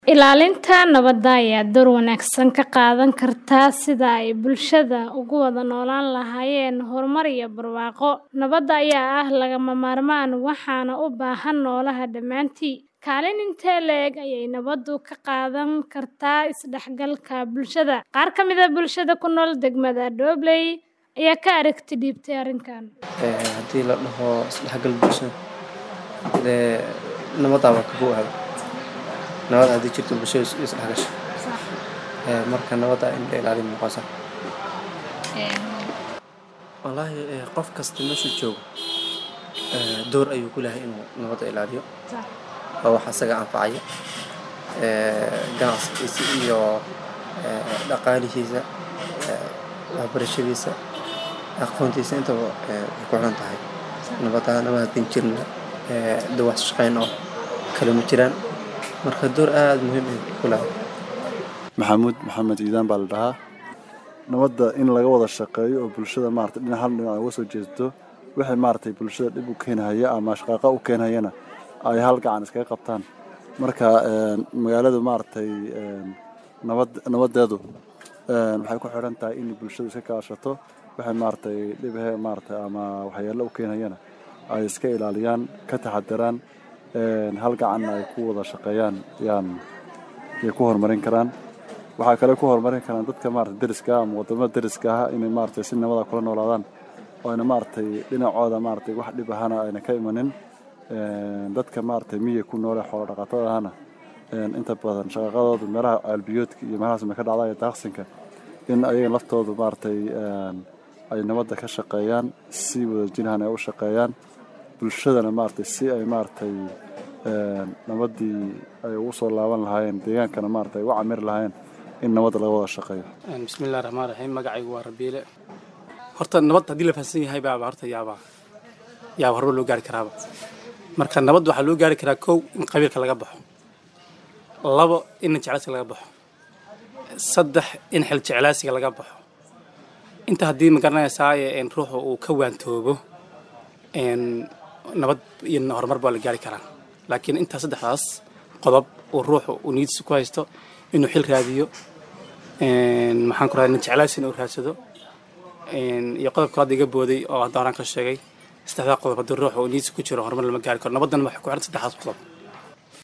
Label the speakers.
Speaker 1: Ilaalinta nabadda ayaa door wanaagsan ka qaadan karta sidii ay bulshada ugu wada noolaan lahaayeen horumar iyo barwaaqo. Nabadda ayaa ah lagama maarmaan waxaana u baahan noolaha dhammaantii. Kaalin intee le'eg ayay nabaddu ka qaadan kartaa isdhexgalka bulshada? Qaar ka mid ah bulshada ku nool degmada Dobley ayaa ka aragti dhiibtay arrinkan.
Speaker 2: Haddii la dhaho isdhexgal bulsho, dee nabadda waa ka buuxda. Nabad haddii jirto bulshada is dhexgasho. Marka nabadda in la ilaaliyo muqaasa. Wallaahi qof kasta meeshuu joogo door ayuu ku leeyahay inuu nabadda ilaaliyo. Waa wax asaga anfacaya. Ganacsigiisa iyo dhaqaalihiisa, waxbarashadiisa, aqoontiisa intaba way ku xiran tahay. Nabadda nabad haddii jirin dee wax shaqayn oo kale ma jiraan. Marka door aad muhiim ah ku leeyahay.
Speaker 3: Maxamuud Maxamed Ciidaan baa la dhahaa. Nabadda in laga wada shaqeeyo oo bulshada maaragtay dhinac hal dhinac uga soo jeesto wixii maaragtay bulshada dhib u keenaya ama shaqaaqa u keenayana ay hal gacan iskaga qabtaan. Marka magaaladu maaragtay nabad nabadeedu waxay ku xiran tahay in bulshadu iska kaashato wixii maaragtay dhib ah maaragtay ama waxyeello u keenayana ay iska ilaaliyaan ka taxadaraan hal gacan ay ku wada shaqeeyaan yaan ay ku horumarin karaan. Waxaa kale ku horumarin karaan dadka maaragtay deriska ama wadamada deriska ah inay maaragtay si nabad ah kula noolaadaan oo ayna maaragtay dhinacooda maaragtay wax dhib ahana ayna ka imanin. Dadka maaragtay miyiga ku nool ee xoolo dhaqatada ahna inta badan shaqadoodu meelaha caalbiyoodka iyo meelahaas ma ka dhacda iyo daaqsinka in ayaga laftoodu maaragtay ay nabadda ka shaqeeyaan si wadajir ahna ay u shaqeeyaan. Bulshadana maaragtay si ay maaragtay nabaddii ay ugu soo laaban lahaayeen deegaankana maaragtay ugu camiri lahaayeen in nabadda laga wada shaqeeyo.
Speaker 4: bismillahi raxmaan raxiim magacaygu waa rabiile horta nabad haddii la fahansan yahay baaba horta yaaba yaaba horba loo gaari karaaba marka nabad waxaa loo gaari karaa kow in qabiilka laga baxo labo in jeclaysiga laga baxo saddex in xil jeclaysiga laga baxo inta haddii magaranaysaa ruuxu uu ka waantoobo nabad iyo horumar baa la gaari karaa laakiin intaa saddexdaas qodob uu ruuxu uu niyadiisa ku haysto inuu xil raadiyo maxaan ku radaa nin jeclaysi inuu raadsado iyo qodobka hadda iga booday oo hadda horaan ka sheegay saddexdaa qodob haddii ruuxu uu niyadiisa ku jiro horumar lama gaari karo nabaddana waxay ku xiran saddexdaas qodob